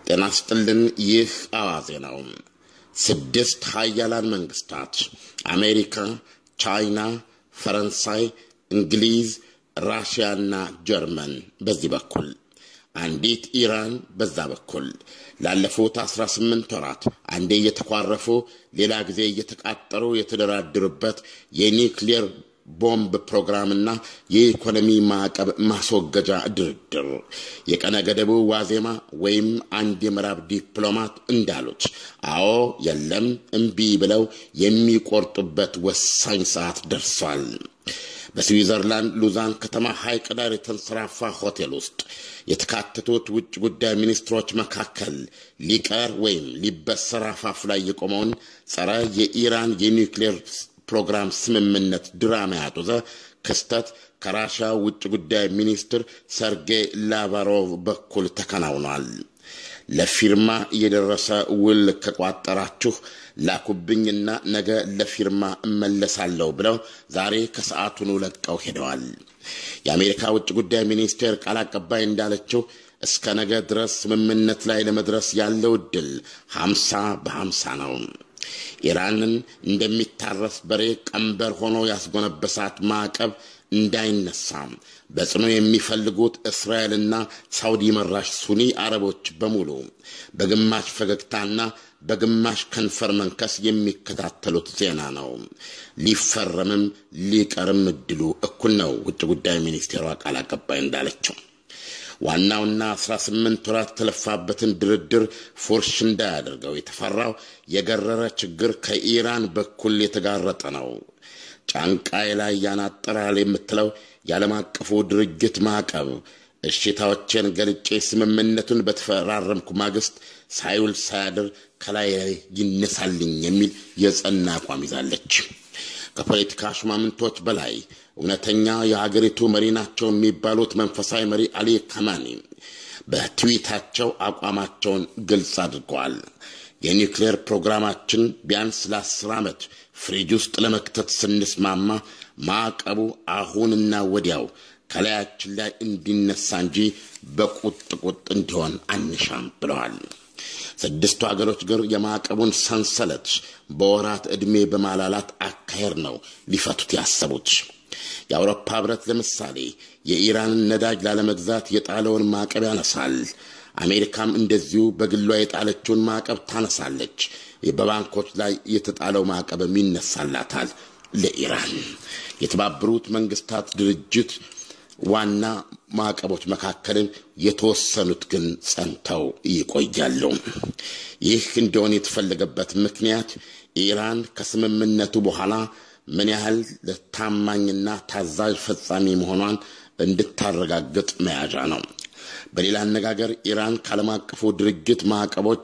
ጤና ስጥልን። ይህ አዋዜ ነው። ስድስት ሀያላን መንግስታት አሜሪካ፣ ቻይና፣ ፈረንሳይ፣ እንግሊዝ፣ ራሽያና ጀርመን በዚህ በኩል አንዲት ኢራን በዛ በኩል ላለፉት 18 ወራት አንዴ እየተኳረፉ ሌላ ጊዜ እየተቃጠሩ የተደራደሩበት የኒውክሌር ቦምብ ፕሮግራምና የኢኮኖሚ ማዕቀብ ማስወገጃ ድርድር የቀነ ገደቡ ዋዜማ ወይም አንድ የምዕራብ ዲፕሎማት እንዳሉት አዎ የለም እምቢ ብለው የሚቆርጡበት ወሳኝ ሰዓት ደርሷል። በስዊዘርላንድ ሉዛን ከተማ ሐይቅ ዳር የተንሰራፋ ሆቴል ውስጥ የተካተቱት ውጭ ጉዳይ ሚኒስትሮች መካከል ሊቀር ወይም ሊበሰር አፋፍ ላይ የቆመውን ጸረ የኢራን የኒውክሌር ፕሮግራም ስምምነት ድራማ ያጡዘ ክስተት ከራሻ ውጭ ጉዳይ ሚኒስትር ሰርጌይ ላቫሮቭ በኩል ተከናውኗል። ለፊርማ የደረሰ ውል ከቋጠራችሁ ላኩብኝና ነገ ለፊርማ እመለሳለሁ ብለው ዛሬ ከሰዓቱኑ ለቀው ሄደዋል። የአሜሪካ ውጭ ጉዳይ ሚኒስቴር ቃል አቀባይ እንዳለችው እስከ ነገ ድረስ ስምምነት ላይ ለመድረስ ያለው ዕድል ሀምሳ በሀምሳ ነው። ኢራንን እንደሚታረስ በሬ ቀንበር ሆኖ ያስጎነበሳት ማዕቀብ እንዳይነሳ በጽኑ የሚፈልጉት እስራኤልና ሳውዲ መራሽ ሱኒ አረቦች በሙሉ በግማሽ ፈገግታና በግማሽ ከንፈር መንከስ የሚከታተሉት ዜና ነው። ሊፈረምም ሊቀርም እድሉ እኩል ነው። ውጭ ጉዳይ ሚኒስቴሯ ቃል አቀባይ እንዳለችው ዋናውና 18 ወራት የተለፋበትን ድርድር ፉርሽ እንዳያደርገው የተፈራው የገረረ ችግር ከኢራን በኩል የተጋረጠ ነው። ጫንቃይ ላይ ያናጠራል የምትለው የዓለም አቀፉ ድርጅት ማዕቀብ እሽታዎቼን ገልጬ ስምምነቱን በተፈራረምኩ ማግስት ሳይውል ሳያድር ከላይ ይነሳልኝ የሚል የጸና አቋም ይዛለች። ከፖለቲካ ሹማምንቶች በላይ እውነተኛ የሀገሪቱ መሪ ናቸው የሚባሉት መንፈሳዊ መሪ አሊ ካማኒ በትዊታቸው አቋማቸውን ግልጽ አድርገዋል። የኒውክሌር ፕሮግራማችን ቢያንስ ለአስር ዓመት ፍሪጅ ውስጥ ለመክተት ስንስማማ ማዕቀቡ አሁንና ወዲያው ከላያችን ላይ እንዲነሳ እንጂ በቁጥቁጥ እንዲሆን አንሻም ብለዋል። ስድስቱ ሀገሮች ግን የማዕቀቡን ሰንሰለት በወራት ዕድሜ በማላላት አካሄድ ነው ሊፈቱት ያሰቡት። የአውሮፓ ህብረት ለምሳሌ የኢራንን ነዳጅ ላለመግዛት የጣለውን ማዕቀብ ያነሳል። አሜሪካም እንደዚሁ በግሏ የጣለችውን ማዕቀብ ታነሳለች። በባንኮች ላይ የተጣለው ማዕቀብም ይነሳላታል ለኢራን። የተባበሩት መንግስታት ድርጅት ዋና ማዕቀቦች መካከልን የተወሰኑት ግን ጸንተው ይቆያሉ። ይህ እንዲሆን የተፈለገበት ምክንያት ኢራን ከስምምነቱ በኋላ ምን ያህል ታማኝና ታዛዥ ፈጻሚ መሆኗን እንድታረጋግጥ መያዣ ነው። በሌላ አነጋገር ኢራን ከዓለም አቀፉ ድርጅት ማዕቀቦች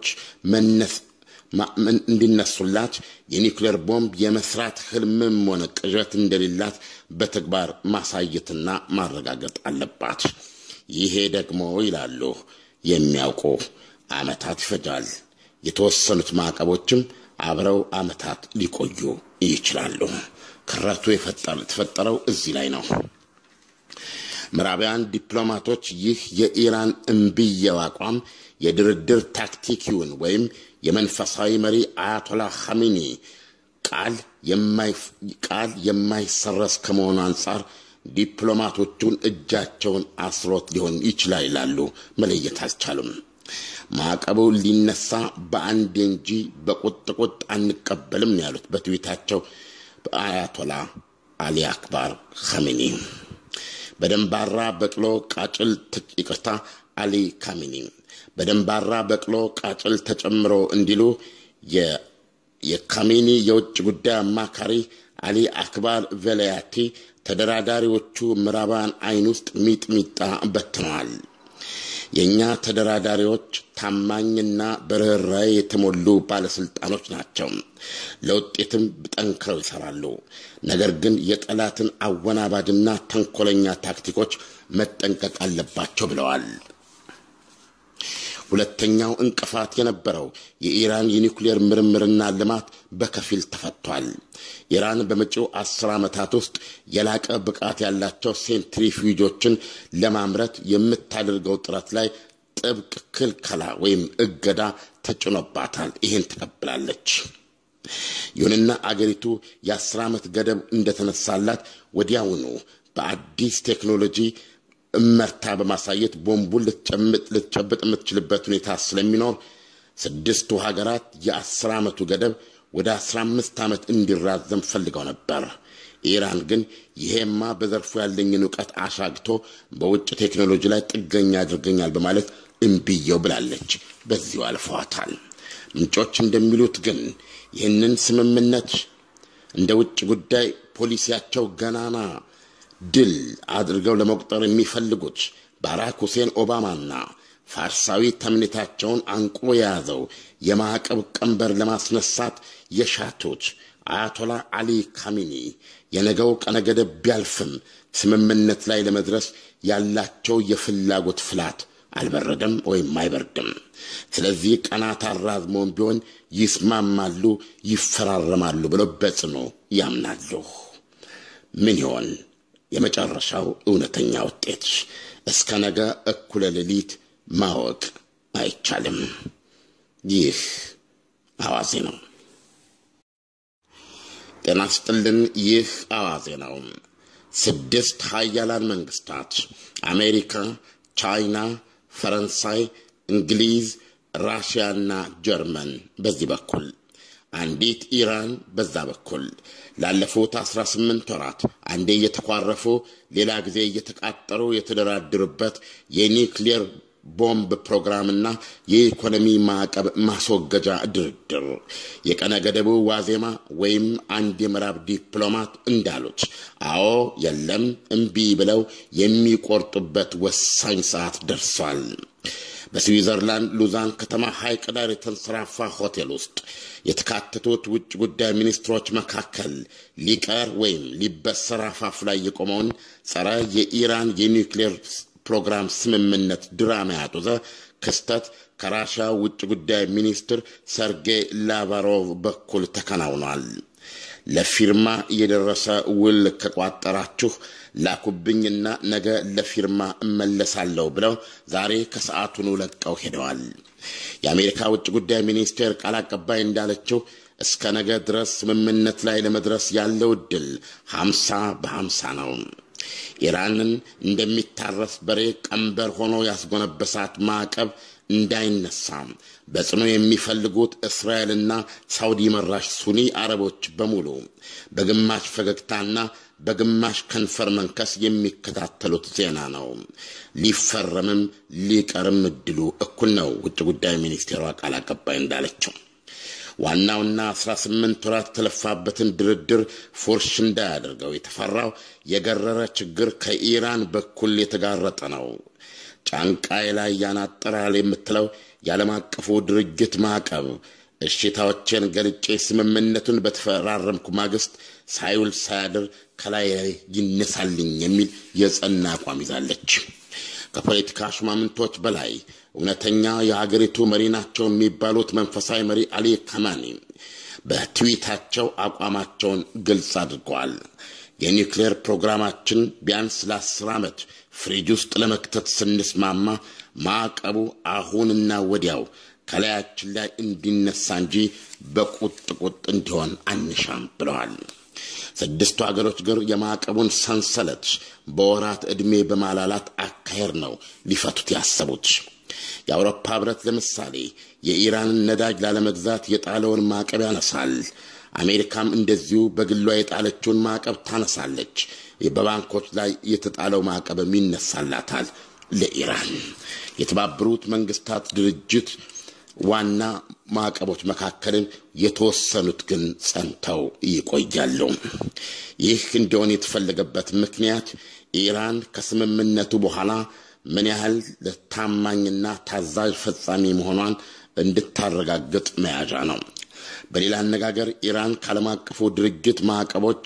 እንዲነሱላት የኒውክሌር ቦምብ የመስራት ህልምም ሆነ ቅዠት እንደሌላት በተግባር ማሳየትና ማረጋገጥ አለባት። ይሄ ደግሞ ይላሉ የሚያውቁ ዓመታት ይፈጃል። የተወሰኑት ማዕቀቦችም አብረው ዓመታት ሊቆዩ ይችላሉ። ክረቱ የተፈጠረው እዚህ ላይ ነው። ምዕራባውያን ዲፕሎማቶች ይህ የኢራን እምብየው አቋም የድርድር ታክቲክ ይሁን ወይም የመንፈሳዊ መሪ አያቶላ ኻሜኒ ቃል የማይሰረስ ከመሆኑ አንጻር ዲፕሎማቶቹን እጃቸውን አስሮት ሊሆን ይችላል ይላሉ። መለየት አልቻሉም። ማዕቀቡ ሊነሳ በአንዴ እንጂ በቁጥቁጥ አንቀበልም ያሉት በትዊታቸው አያቶላ አሊ አክባር ኻሜኒ በደንባራ በቅሎ ቃጭል ይቅርታ አሊ ካሚኒ በደንባራ በቅሎ ቃጭል ተጨምሮ እንዲሉ የካሚኒ የውጭ ጉዳይ አማካሪ አሊ አክባር ቬላያቲ ተደራዳሪዎቹ ምዕራባውያን አይን ውስጥ ሚጥሚጣ በትነዋል። የእኛ ተደራዳሪዎች ታማኝና በርኅራኄ የተሞሉ ባለሥልጣኖች ናቸው። ለውጤትም ጠንክረው ይሠራሉ። ነገር ግን የጠላትን አወናባጅና ተንኮለኛ ታክቲኮች መጠንቀቅ አለባቸው ብለዋል። ሁለተኛው እንቅፋት የነበረው የኢራን የኒውክሌር ምርምርና ልማት በከፊል ተፈቷል። ኢራን በመጪው አስር ዓመታት ውስጥ የላቀ ብቃት ያላቸው ሴንትሪፊዩጆችን ለማምረት የምታደርገው ጥረት ላይ ጥብቅ ክልከላ ወይም እገዳ ተጭኖባታል። ይህን ተቀብላለች። ይሁንና አገሪቱ የአስር ዓመት ገደብ እንደተነሳላት ወዲያውኑ በአዲስ ቴክኖሎጂ እመርታ በማሳየት ቦምቡን ልትጨብጥ የምትችልበት ሁኔታ ስለሚኖር ስድስቱ ሀገራት የአስር ዓመቱ ገደብ ወደ አስራ አምስት ዓመት እንዲራዘም ፈልገው ነበር። ኢራን ግን ይሄማ በዘርፉ ያለኝን እውቀት አሻግቶ በውጭ ቴክኖሎጂ ላይ ጥገኛ ያድርገኛል በማለት እምቢየው ብላለች። በዚሁ አልፈዋታል። ምንጮች እንደሚሉት ግን ይህንን ስምምነት እንደ ውጭ ጉዳይ ፖሊሲያቸው ገናና ድል አድርገው ለመቁጠር የሚፈልጉት ባራክ ሁሴን ኦባማና ፋርሳዊ ተምኔታቸውን አንቆ የያዘው የማዕቀብ ቀንበር ለማስነሳት የሻቱት አያቶላ አሊ ካሚኒ የነገው ቀነ ገደብ ቢያልፍም ስምምነት ላይ ለመድረስ ያላቸው የፍላጎት ፍላት አልበረደም ወይም አይበርድም። ስለዚህ ቀናት አራዝመውን ቢሆን ይስማማሉ፣ ይፈራረማሉ ብለው በጽኑ ያምናሉ። ምን ይሆን የመጨረሻው እውነተኛ ውጤት? እስከ ነገ እኩለ ሌሊት ማወቅ አይቻልም። ይህ አዋዜ ነው። ጤና ስጥልን። ይህ አዋዜ ነው። ስድስት ሀያላን መንግስታት አሜሪካ፣ ቻይና፣ ፈረንሳይ፣ እንግሊዝ፣ ራሽያና ጀርመን በዚህ በኩል አንዲት ኢራን በዛ በኩል ላለፉት 18 ወራት አንዴ እየተኳረፉ ሌላ ጊዜ እየተቃጠሩ የተደራደሩበት የኒውክሌር ቦምብ ፕሮግራምና የኢኮኖሚ ማዕቀብ ማስወገጃ ድርድር የቀነ ገደቡ ዋዜማ ወይም አንድ የምዕራብ ዲፕሎማት እንዳሉት አዎ የለም እምቢ ብለው የሚቆርጡበት ወሳኝ ሰዓት ደርሷል። በስዊዘርላንድ ሉዛን ከተማ ሐይቅ ዳር የተንሰራፋ ሆቴል ውስጥ የተካተቱት ውጭ ጉዳይ ሚኒስትሮች መካከል ሊቀር ወይም ሊበሰር አፋፍ ላይ የቆመውን ጸረ የኢራን የኒውክሌር ፕሮግራም ስምምነት ድራማ ያጡዘ ክስተት ከራሻ ውጭ ጉዳይ ሚኒስትር ሰርጌይ ላቫሮቭ በኩል ተከናውኗል። ለፊርማ የደረሰ ውል ከቋጠራችሁ ላኩብኝና ነገ ለፊርማ እመለሳለሁ ብለው ዛሬ ከሰዓቱኑ ለቀው ሄደዋል። የአሜሪካ ውጭ ጉዳይ ሚኒስቴር ቃል አቀባይ እንዳለችው እስከ ነገ ድረስ ስምምነት ላይ ለመድረስ ያለው ዕድል ሀምሳ በሀምሳ ነው። ኢራንን እንደሚታረስ በሬ ቀንበር ሆኖ ያስጎነበሳት ማዕቀብ እንዳይነሳ በጽኑ የሚፈልጉት እስራኤልና ሳውዲ መራሽ ሱኒ አረቦች በሙሉ በግማሽ ፈገግታና በግማሽ ከንፈር መንከስ የሚከታተሉት ዜና ነው። ሊፈረምም ሊቀርም እድሉ እኩል ነው። ውጭ ጉዳይ ሚኒስቴሯ ቃል አቀባይ እንዳለችው ዋናውና 18 ወራት የተለፋበትን ድርድር ፉርሽ እንዳያደርገው የተፈራው የገረረ ችግር ከኢራን በኩል የተጋረጠ ነው። ጫንቃይ ላይ ያናጠራል የምትለው የዓለም አቀፉ ድርጅት ማዕቀብ እሽታዎችን ገልጬ ስምምነቱን በተፈራረምኩ ማግስት ሳይውል ሳያድር ከላይ ይነሳልኝ የሚል የጸና አቋም ይዛለች። ከፖለቲካ ሹማምንቶች በላይ እውነተኛ የሀገሪቱ መሪ ናቸው የሚባሉት መንፈሳዊ መሪ አሊ ካማኒ በትዊታቸው አቋማቸውን ግልጽ አድርገዋል። የኒውክሌር ፕሮግራማችን ቢያንስ ለአስር ዓመት ፍሪጅ ውስጥ ለመክተት ስንስማማ ማዕቀቡ አሁንና ወዲያው ከላያችን ላይ እንዲነሳ እንጂ በቁጥ ቁጥ እንዲሆን አንሻም ብለዋል። ስድስቱ ሀገሮች ግን የማዕቀቡን ሰንሰለት በወራት ዕድሜ በማላላት አካሄድ ነው ሊፈቱት ያሰቡት። የአውሮፓ ህብረት ለምሳሌ የኢራንን ነዳጅ ላለመግዛት የጣለውን ማዕቀብ ያነሳል። አሜሪካም እንደዚሁ በግሏ የጣለችውን ማዕቀብ ታነሳለች። በባንኮች ላይ የተጣለው ማዕቀብም ይነሳላታል ለኢራን። የተባበሩት መንግስታት ድርጅት ዋና ማዕቀቦች መካከልን የተወሰኑት ግን ጸንተው ይቆያሉ። ይህ እንዲሆን የተፈለገበት ምክንያት ኢራን ከስምምነቱ በኋላ ምን ያህል ታማኝና ታዛዥ ፈጻሚ መሆኗን እንድታረጋግጥ መያዣ ነው። በሌላ አነጋገር ኢራን ከዓለም አቀፉ ድርጅት ማዕቀቦች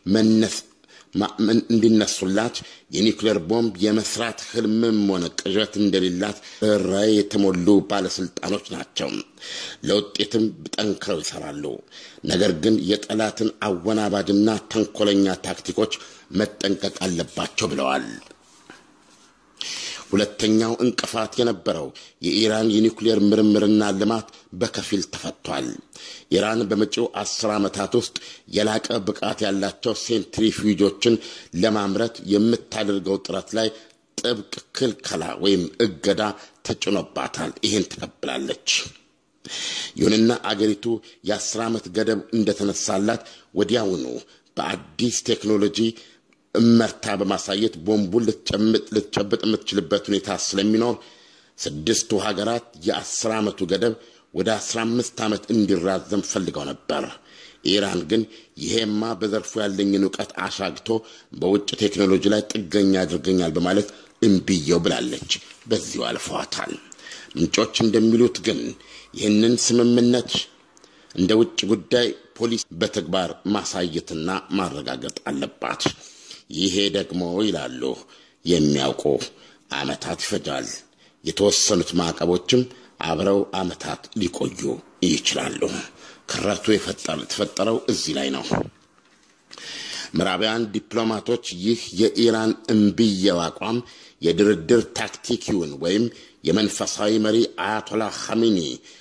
እንዲነሱላት የኒውክሌር ቦምብ የመስራት ህልምም ሆነ ቅዠት እንደሌላት ራዕይ የተሞሉ ባለስልጣኖች ናቸው። ለውጤትም ጠንክረው ይሰራሉ። ነገር ግን የጠላትን አወናባጅና ተንኮለኛ ታክቲኮች መጠንቀቅ አለባቸው ብለዋል። ሁለተኛው እንቅፋት የነበረው የኢራን የኒውክሌር ምርምርና ልማት በከፊል ተፈቷል። ኢራን በመጪው አስር ዓመታት ውስጥ የላቀ ብቃት ያላቸው ሴንትሪፊውጆችን ለማምረት የምታደርገው ጥረት ላይ ጥብቅ ክልከላ ወይም እገዳ ተጭኖባታል። ይህን ትቀብላለች። ይሁንና አገሪቱ የአስር ዓመት ገደብ እንደተነሳላት ወዲያውኑ በአዲስ ቴክኖሎጂ እመርታ በማሳየት ቦምቡን ልትጨብጥ የምትችልበት ሁኔታ ስለሚኖር ስድስቱ ሀገራት የአስር ዓመቱ ገደብ ወደ አስራ አምስት ዓመት እንዲራዘም ፈልገው ነበር። ኢራን ግን ይሄማ በዘርፉ ያለኝን እውቀት አሻግቶ በውጭ ቴክኖሎጂ ላይ ጥገኛ ያድርገኛል በማለት እምቢየው ብላለች። በዚሁ አልፈዋታል። ምንጮች እንደሚሉት ግን ይህንን ስምምነት እንደ ውጭ ጉዳይ ፖሊሲ በተግባር ማሳየትና ማረጋገጥ አለባት። ይሄ ደግሞ ይላሉ የሚያውቁ ዓመታት ይፈጃል። የተወሰኑት ማዕቀቦችም አብረው ዓመታት ሊቆዩ ይችላሉ። ክረቱ የተፈጠረው እዚህ ላይ ነው። ምዕራባውያን ዲፕሎማቶች ይህ የኢራን እምብየው አቋም የድርድር ታክቲክ ይሁን ወይም የመንፈሳዊ መሪ አያቶላ ኻሜኒ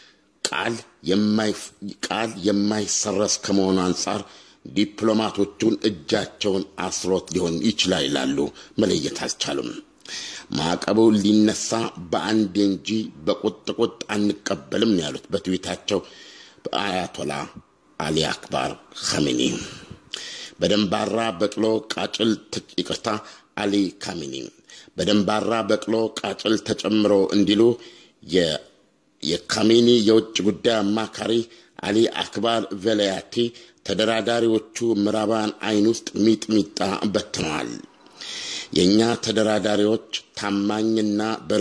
ቃል የማይሰረስ ከመሆኑ አንጻር ዲፕሎማቶቹን እጃቸውን አስሮት ሊሆን ይችላል ይላሉ። መለየት አልቻሉም። ማዕቀቡ ሊነሳ በአንዴ እንጂ በቁጥቁጥ አንቀበልም ያሉት በትዊታቸው በአያቶላ አሊ አክባር ኻሜኒ በደንባራ በቅሎ ቃጭል ይቅርታ አሊ ካሚኒ በደንባራ በቅሎ ቃጭል ተጨምሮ እንዲሉ የካሜኒ የውጭ ጉዳይ አማካሪ አሊ አክባር ቬላያቲ ተደራዳሪዎቹ ምዕራባውያን አይን ውስጥ ሚጥሚጣ በትነዋል። የእኛ ተደራዳሪዎች ታማኝና